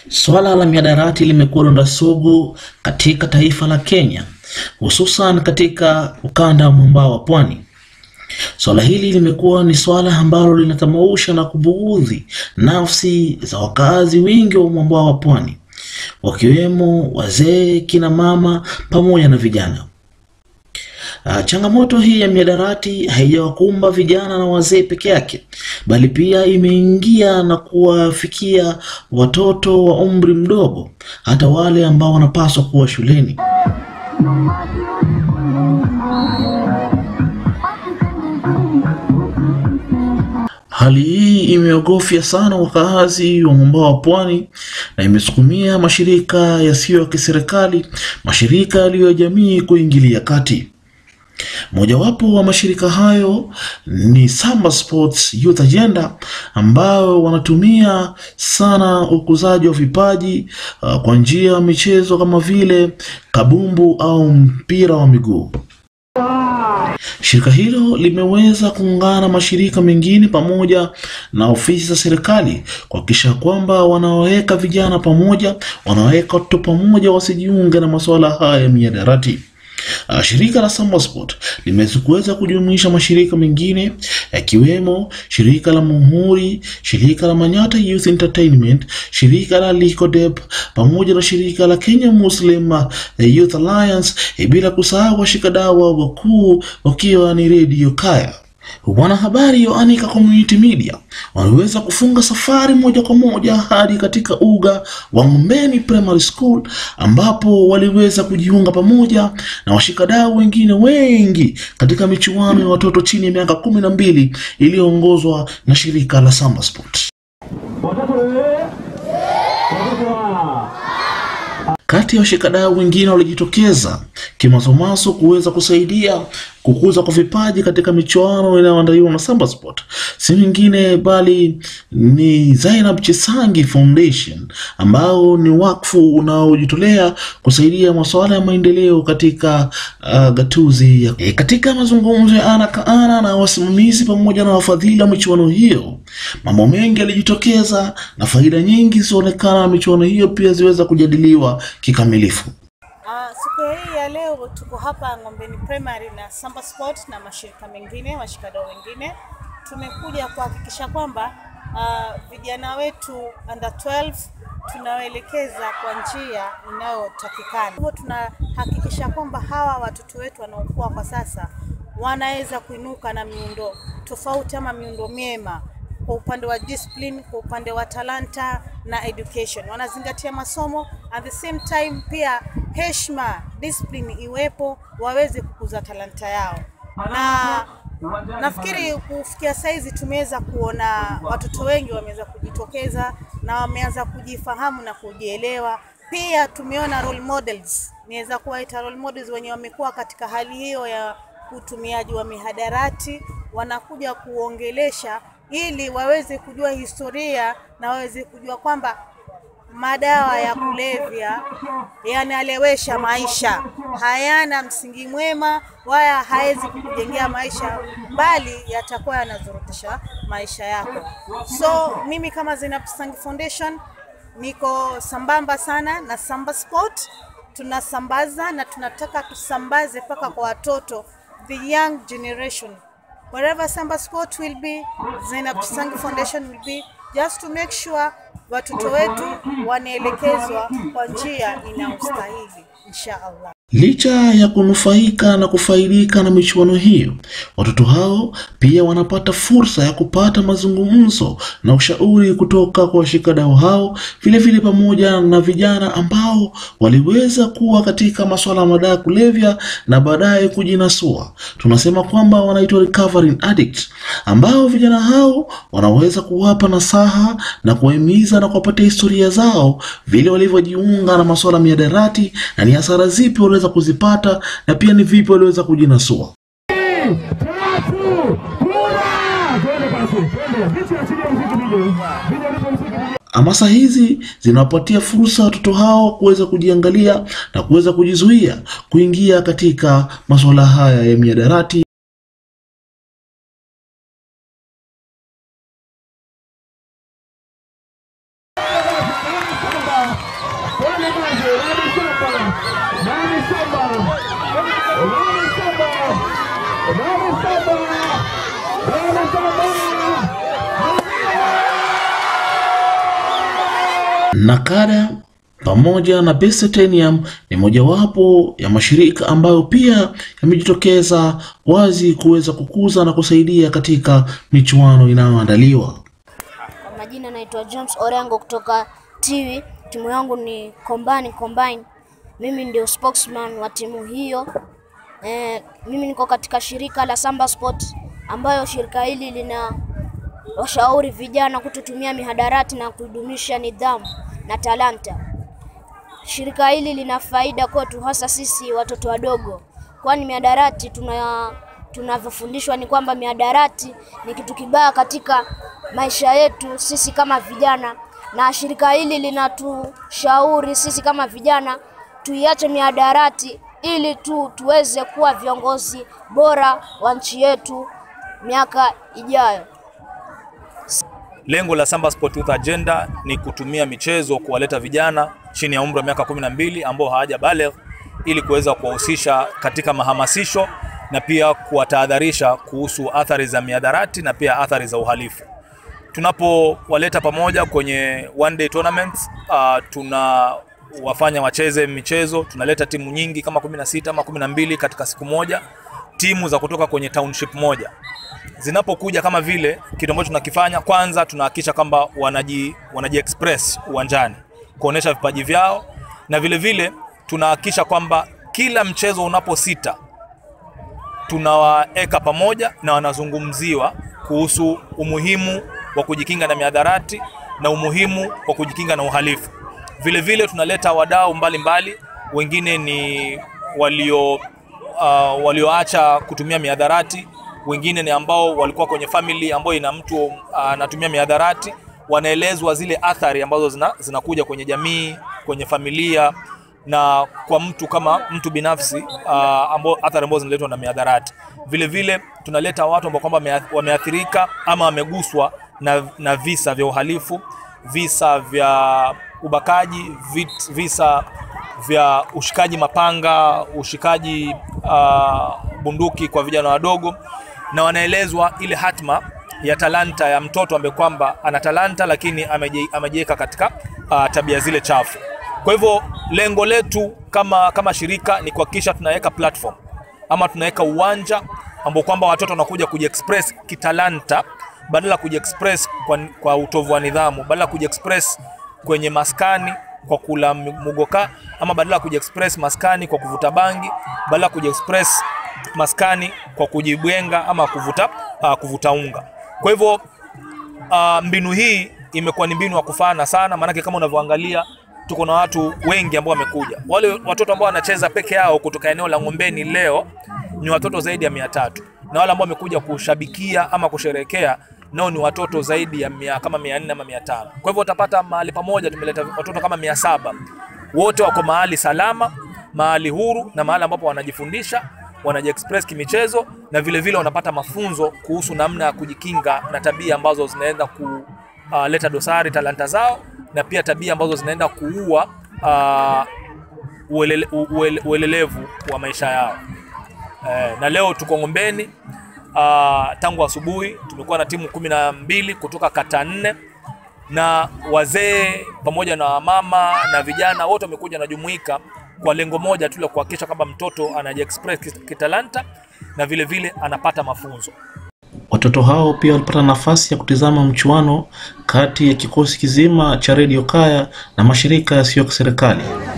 Swala la mihadarati limekuwa donda sugu katika taifa la Kenya, hususan katika ukanda wa mwambao wa pwani. Swala hili limekuwa ni swala ambalo linatamausha na kubughudhi nafsi za wakazi wengi wa mwambao wa pwani, wakiwemo wazee, kina mama pamoja na vijana. Uh, changamoto hii ya mihadarati haijawakumba vijana na wazee peke yake, bali pia imeingia na kuwafikia watoto wa umri mdogo, hata wale ambao wanapaswa kuwa shuleni. Hali hii imeogofya sana wakaazi wa mwambao wa pwani na imesukumia mashirika yasiyo ya kiserikali, mashirika yaliyo ya jamii kuingilia kati. Mojawapo wa mashirika hayo ni Samba Sports Youth Agenda ambao wanatumia sana ukuzaji wa vipaji uh, kwa njia ya michezo kama vile kabumbu au mpira wa miguu. Shirika hilo limeweza kuungana mashirika mengine pamoja na ofisi za serikali kuhakikisha kwamba wanaweka vijana pamoja, wanaweka watoto pamoja, wasijiunge na masuala haya ya mihadarati. Uh, shirika la Samba Sport limeweza kujumuisha mashirika mengine yakiwemo shirika la Muhuri, shirika la Manyata Youth Entertainment, shirika la Likodep pamoja na shirika la Kenya Muslim uh, Youth Alliance, eh, bila kusahau washikadau wakuu wakiwa ni Radio Kaya. Wanahabari wa Anika Community Media waliweza kufunga safari moja kwa moja hadi katika uga wa Ngombeni Primary School ambapo waliweza kujiunga pamoja na washikadau wengine wengi katika michuano ya watoto chini ya miaka kumi na mbili iliyoongozwa na shirika la Samba Sport. Kati ya washikadau wengine walijitokeza kimasomaso kuweza kusaidia kukuza kwa vipaji katika michuano inayoandaliwa na Samba Sport, si mwingine bali ni Zainab Chisangi Foundation ambao ni wakfu unaojitolea kusaidia masuala ya maendeleo katika uh, gatuzi ya... E, katika mazungumzo ya ana kwa ana na wasimamizi pamoja na wafadhili wa michuano hiyo, mambo mengi yalijitokeza na faida nyingi zilionekana na michuano hiyo pia ziweza kujadiliwa kikamilifu. Uh, siku hii ya leo tuko hapa Ngombeni Primary na Samba Sport na mashirika mengine, washikadau wengine. Tumekuja kuhakikisha kwamba uh, vijana wetu under 12 tunawaelekeza kwa njia inayotakikana. Hivyo tunahakikisha kwamba hawa watoto wetu wanaokuwa kwa sasa wanaweza kuinuka na miundo tofauti ama miundo miema kwa upande wa discipline, kwa upande wa talanta na education, wanazingatia masomo at the same time, pia heshima, discipline iwepo, waweze kukuza talanta yao. Na nafikiri kufikia saizi tumeweza kuona watoto wengi wameweza kujitokeza na wameanza kujifahamu na kujielewa. Pia tumeona role models, niweza kuwaita role models wenye wamekuwa katika hali hiyo ya utumiaji wa mihadarati, wanakuja kuongelesha ili waweze kujua historia na waweze kujua kwamba madawa ya kulevya yanalewesha maisha, hayana msingi mwema, wala hawezi kukujengea maisha, bali yatakuwa yanazorotesha maisha yako. So mimi kama Zainab Chisangi Foundation niko sambamba sana na Samba Sport, tunasambaza na tunataka tusambaze mpaka kwa watoto, the young generation wherever Samba Sport will be, Zainab Chisangi Foundation will be, just to make sure watoto wetu wanaelekezwa kwa njia inayostahili insha Allah. Licha ya kunufaika na kufaidika na michuano hiyo, watoto hao pia wanapata fursa ya kupata mazungumzo na ushauri kutoka kwa washikadau hao, vile vile pamoja na vijana ambao waliweza kuwa katika masuala ya madawa ya kulevya na baadaye kujinasua. Tunasema kwamba wanaitwa recovering addicts, ambao vijana hao wanaweza kuwapa nasaha na kuwahimiza na kuwapatia historia zao, vile walivyojiunga na masuala ya mihadarati na ni hasara zipi waliweza kuzipata na pia ni vipi waliweza kujinasua. Hamasa hizi zinawapatia fursa watoto hao kuweza kujiangalia na kuweza kujizuia kuingia katika masuala haya ya mihadarati. Twende kazi, Rani Samba, Rani Samba, Rani Samba, Rani Samba, Rani Samba. Nakada pamoja na Besetenium ni mojawapo ya mashirika ambayo pia yamejitokeza wazi kuweza kukuza na kusaidia katika michuano inayoandaliwa. Kwa majina naitwa James Orengo kutoka Tiwi. Timu yangu ni Combine Combine. Mimi ndio spokesman wa timu hiyo. Eh, mimi niko katika shirika la Samba Sport ambayo shirika hili lina washauri vijana kutotumia mihadarati na kudumisha nidhamu na talanta. Shirika hili lina faida kwetu hasa sisi watoto wadogo, kwani mihadarati tuna tunavyofundishwa ni kwamba mihadarati ni kitu kibaya katika maisha yetu sisi kama vijana, na shirika hili linatushauri sisi kama vijana tuiache mihadarati ili tu tuweze kuwa viongozi bora wa nchi yetu miaka ijayo. Lengo la Samba Sport Youth Agenda ni kutumia michezo kuwaleta vijana chini ya umri wa miaka 12 ambao hawaja baligh ili kuweza kuwahusisha katika mahamasisho na pia kuwatahadharisha kuhusu athari za miadarati na pia athari za uhalifu. Tunapowaleta pamoja kwenye one day tournaments, uh, tuna wafanya wacheze michezo, tunaleta timu nyingi kama 16 ama 12 katika siku moja, timu za kutoka kwenye township moja zinapokuja kama vile kitu ambacho tunakifanya kwanza, tunahakikisha kwamba wanaji, wanaji express uwanjani kuonesha vipaji vyao, na vile vile tunahakikisha kwamba kila mchezo unaposita tunawaeka pamoja na wanazungumziwa kuhusu umuhimu wa kujikinga na miadharati na umuhimu wa kujikinga na uhalifu. Vile vile tunaleta wadau mbalimbali, wengine ni walio uh, walioacha kutumia miadharati wengine ni ambao walikuwa kwenye family ambayo ina mtu anatumia uh, miadharati, wanaelezwa zile athari ambazo zina, zinakuja kwenye jamii, kwenye familia na kwa mtu kama mtu binafsi uh, ambao athari ambazo zinaletwa na miadharati. Vile vile tunaleta watu ambao kwamba wameathirika ama wameguswa na, na visa vya uhalifu, visa vya ubakaji, vit, visa vya ushikaji mapanga, ushikaji uh, bunduki kwa vijana wadogo na wanaelezwa ile hatma ya talanta ya mtoto ambaye kwamba ana talanta lakini amejiweka katika uh, tabia zile chafu. Kwa hivyo lengo letu kama, kama shirika ni kuhakikisha tunaweka platform ama tunaweka uwanja ambao kwamba watoto wanakuja kujiexpress kitalanta badala kujiexpress kwa, kwa utovu wa nidhamu, badala kujiexpress kwenye maskani kwa kula mugoka ama badala ya kujiexpress maskani kwa kuvuta bangi, badala ya kujiexpress maskani kwa kujibwenga ama kuvuta, uh, kuvuta unga. Kwa hivyo uh, mbinu hii imekuwa ni mbinu ya kufana sana, maanake kama unavyoangalia tuko na watu wengi ambao wamekuja. Wale watoto ambao wanacheza peke yao kutoka eneo la Ng'ombeni leo ni watoto zaidi ya mia tatu na wale ambao wamekuja kushabikia ama kusherekea nao ni watoto zaidi ya mia, kama mia nne ama mia tano. Kwa hivyo utapata mahali pamoja tumeleta watoto kama mia saba wote wako mahali salama, mahali huru na mahali ambapo wanajifundisha wanajiexpress kimichezo na vile vile wanapata mafunzo kuhusu namna ya kujikinga na tabia ambazo zinaenda kuleta uh, dosari talanta zao na pia tabia ambazo zinaenda kuua uh, uelele, uele, uelelevu wa maisha yao. Eh, na leo tuko Ng'ombeni uh, tangu asubuhi tumekuwa na timu kumi na mbili kutoka kata nne na wazee pamoja na mama na vijana wote wamekuja najumuika kwa lengo moja tu la kuhakikisha kwamba mtoto anajiexpress kitalanta na vile vile anapata mafunzo. Watoto hao pia walipata nafasi ya kutizama mchuano kati ya kikosi kizima cha Radio Kaya na mashirika yasiyo ya kiserikali.